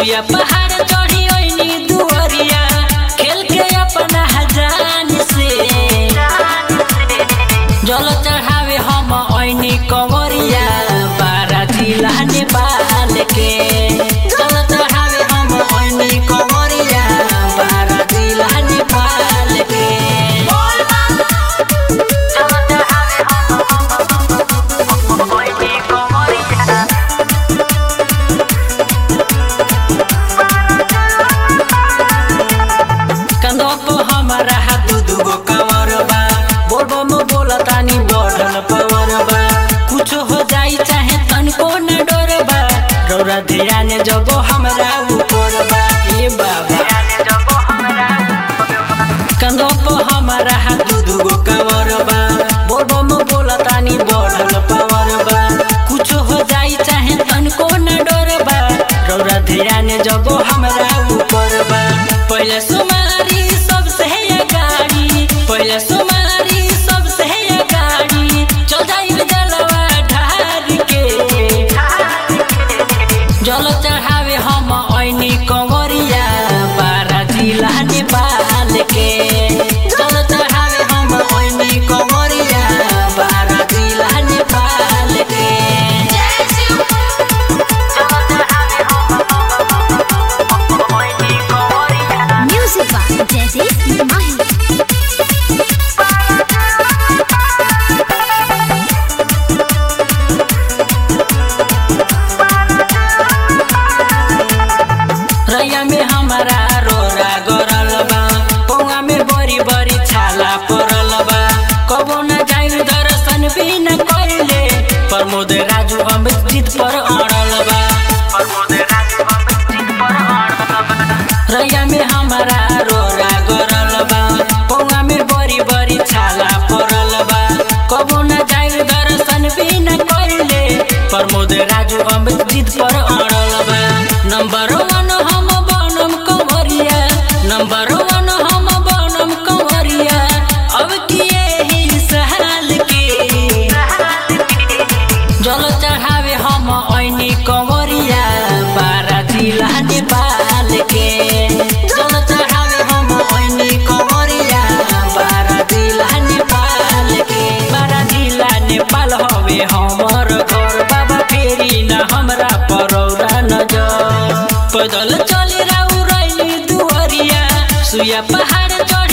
सुइया पहाड़ चढ़ी ओइनी दुअरिया खेल के अपना हजान से जल चढ़ावे हम ओइनी कंवरिया बारा जिला नेपाल के जल चढ़ावे हम ओइनी कंवरिया बारा जिला नेपाल के जल चढ़ावे हम ओइनी कंवरिया कंधों पे हमारा हाथ दुगो कवर बा बोलबो में बोला तानी बढ़ल पावर बा कुछ हो जाई चाहे तनको न डर बा रौरा ध्यान जबो हमरा ऊपर बा ए बाबा कंधों पे हमारा हाथ दुगो कवर बा बोलबो में बोला तानी बढ़ल पावर बा कुछ हो जाई चाहे तनको न डर बा रौरा ध्यान जबो हमरा ऊपर बा पहले सुमारी सबसे है गाड़ी पहले सुमारी सबसे है गाड़ी चल जाइब जलवा ढार के जल चढ़ावे हम ऐनी कंवरिया बारा जिला नेपाल के जल चढ़ावे हम ऐनी कंवरिया बारा जिला नेपाल के Music by Jazzy Mahi. रैया में हमारा रोरा गरल बा पौवा में बड़ी बड़ी छाला पड़ल बा कबो न जाइल दर्शन भी न कैले प्रमोद राजू अमृत पर अड़ल बा रैया में हमारा रोरा गरल बा पौवा में बड़ी बड़ी छाला पड़ल बा कबो न जाइल दर्शन भी न कैले प्रमोद राजू अमृत पर अड़ल बा नंबर वन हम बनम कंवरिया नंबर वन हम बनम कंवरिया अब किए ही सहाल के जल चढ़ावे हम ऐनी कंवरिया बारा जिला नेपाल के जल चढ़ावे हम ऐनी कंवरिया बारा जिला नेपाल के बारा जिला नेपाल हवे हमर घर बाबा फेरी न हमरा परौरा नजर पैदल चली राउ रैली दुअरिया सुया पहाड़ चढ़